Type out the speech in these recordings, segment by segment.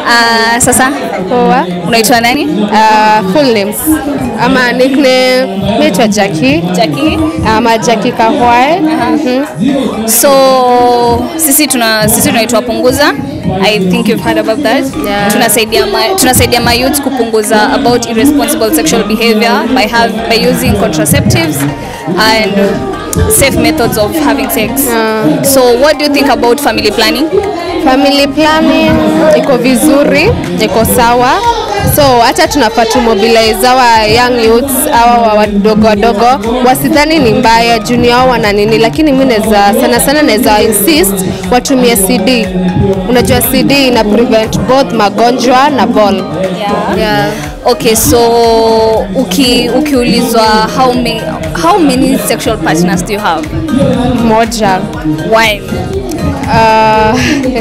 Uh, sasa Poa. unaitwa nani? Uh, full names ama nickname naitwa Jackie Jackie. ama Jackie Kahwae. Mhm. So sisi tuna sisi tunaitwa Punguza. I think you've heard about that. Yeah. Tunasaidia ma, tunasaidia my youth kupunguza about irresponsible sexual behavior by have by using contraceptives and safe methods of having sex. Yeah. So what do you think about family planning? Family planning iko vizuri, iko sawa. So hata tunafaa tu mobilize our young youths hawa wadogo wadogo wasidhani ni mbaya juu ni hao wana nini, lakini mi naweza sana sana naweza insist watumie CD. Unajua CD ina prevent both magonjwa na ball. Yeah. Yeah. Okay, so uki ukiulizwa how many how many sexual partners do you have? Moja. Why? Uh,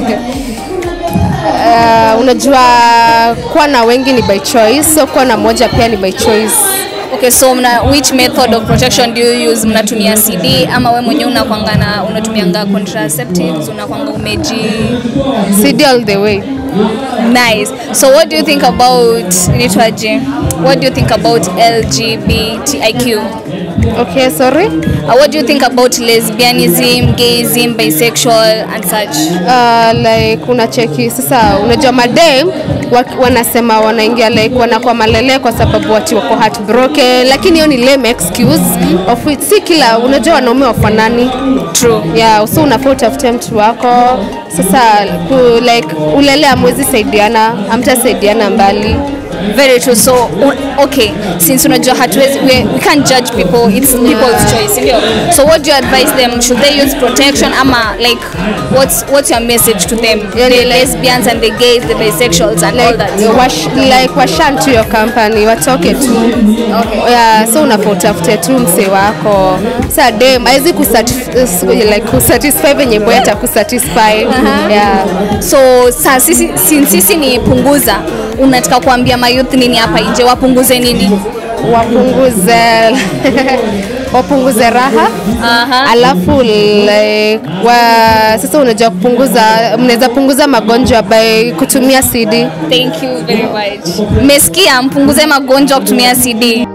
uh, unajua kuwa na wengi ni by choice, so kuwa na moja pia ni by choice. Okay, so mna, which method of protection do you use? Mnatumia CD ama we mwenyewe unakwanga na unatumianga contraceptives, unakwanga umeji CD all the way. nice. So what do you think about inaitwaje? What do you think about LGBTIQ? Okay, sorry. Uh, what do you think about lesbianism, gayism, bisexual and such? Uh, like unacheki sasa, unajua madem wa- wanasema wanaingia like wanakuwa malele kwa sababu wati wako heartbroken, lakini hiyo ni lame excuse of which si kila unajua wanaume wafanani True. yeah, so unafaa utafute mtu wako sasa ku, like ulele amwezi saidiana amtasaidiana mbali Very true. So u- okay, since unajua hatuwezi we, we can't judge people, it's people's choice, ndio. So what do you advise them? Should they use protection ama like what's what's your message to them? Yani the like- lesbians and the gays, the bisexuals and all like, that. wash, like washan to your company watoke tu okay. yeah, so unafaa utafute tu msee wako sa dem awezi like, kusatisfy venye boy atakusatisfy yeah. So sa sisi since sisi ni punguza, unataka kuambia mayouth nini hapa nje wapunguze nini? wapunguze wapunguze raha Aha. alafu like, wa, sasa unajua kupunguza mnaweza punguza magonjwa by kutumia CD Thank you very much. Mmesikia mpunguze magonjwa kutumia CD.